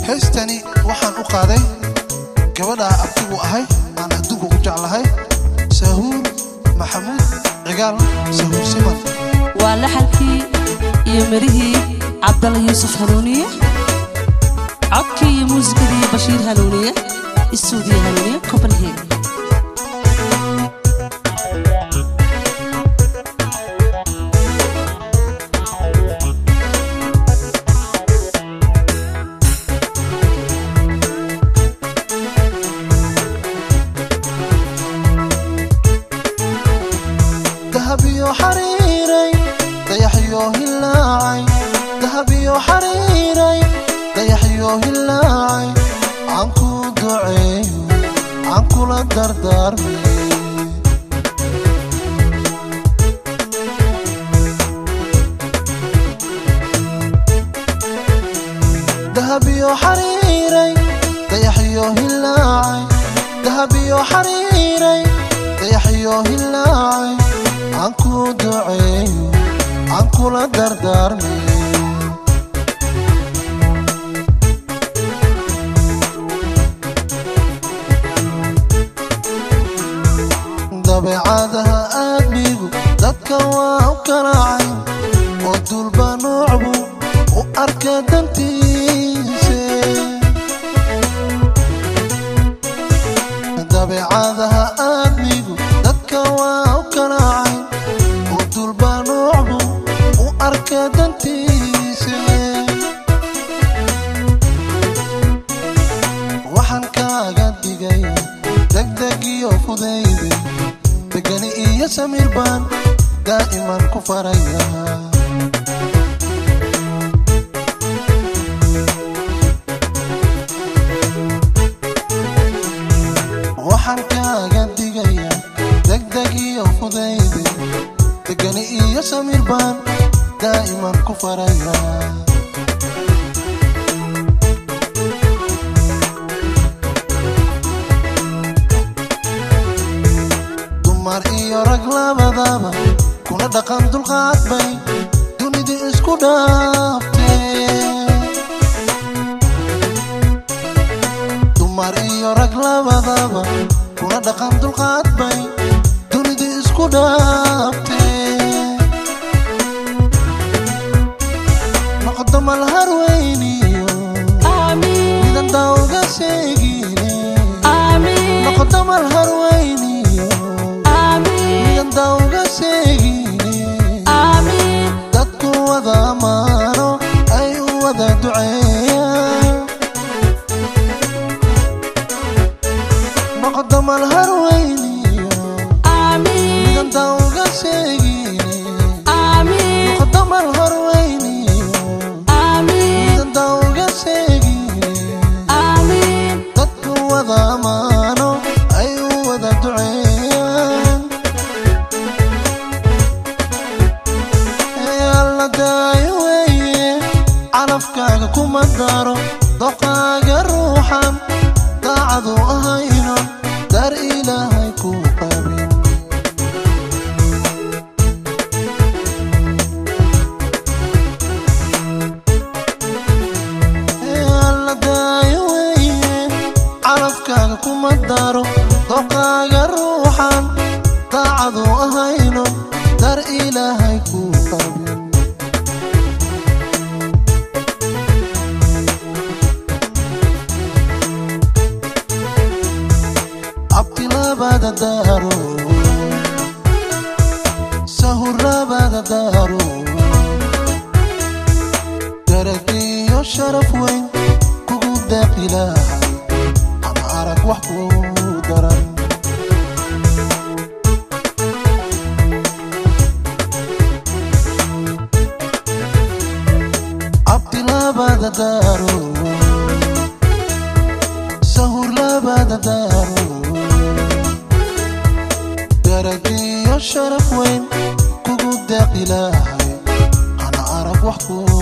heestani waxaan u qaaday gabadha abtigu ahay aan adduunka ku jeclahay sahuur maxamuud cigaal sahuur siman waa laxalkii iyo marihii cabdalla yuusuf hanuuniye codkii iyo muusikadii bashiir hanuuniye istuudiyo hanuuniye copenhagen dahabiyo xariiray dayaxyo hilaacay dahabiyo xariiray dayaxyo hilaacay aan ku duceeyo aan kula dardaarmay dahabiyo xariiray dayaxyo hilaacay dahabiyo xariiray dayaxyo hilaacay aan ku duceeyo aan kula dardaarmay dabeecadaha aadmigu dadka waa u karaacay oo dulba noocbu u arka dantiise dabeecadaha aadmigu dadka waa u karaacay oo dulba noocbu u arka dantiise waxaan kaaga digay degdeg iyo fudayde degani iyo samiir baan daa'iman ku faraya waxaan kaaga digaya degdeg iyo fudayde degani iyo samiir baan daa'iman ku faraya dumar iyo rag labadaba kuna dhaqan dulqaad bay dunidu isku dhaaftee dumar iyo rag labadaba kuna dhaqan dulqaad bay dunidu isku dhaaftee noqdo malhar weyniyo midan daawga sheegine noqdo malhar weyniyo midan daawga sheegine dadku wada amaano ay u wada duceeyaan noqdo malhar weyniyo midan daawga sheegine noqdo malhar weyniyo midan daawga sheegine dadku wada amaano ay u wada duceeyaan ee alla daayo weeye calafkaaga kuma daro doqaaga ruuxan daacadu ahayno dar ilaahay ku qabin ee alla daayo weeye calafkaaga kuma daro doqaaga ruuxan daacadu ahayno dar ilaahay ku qabin abti labada daaro sahur labada daaro daragiyo sharaf weyn kugu daaqilahay ama arag wax ku daran abti labada daaro sahur labada daaro daragiyo sharaf weyn kugu daaqilahay ana arag wax ku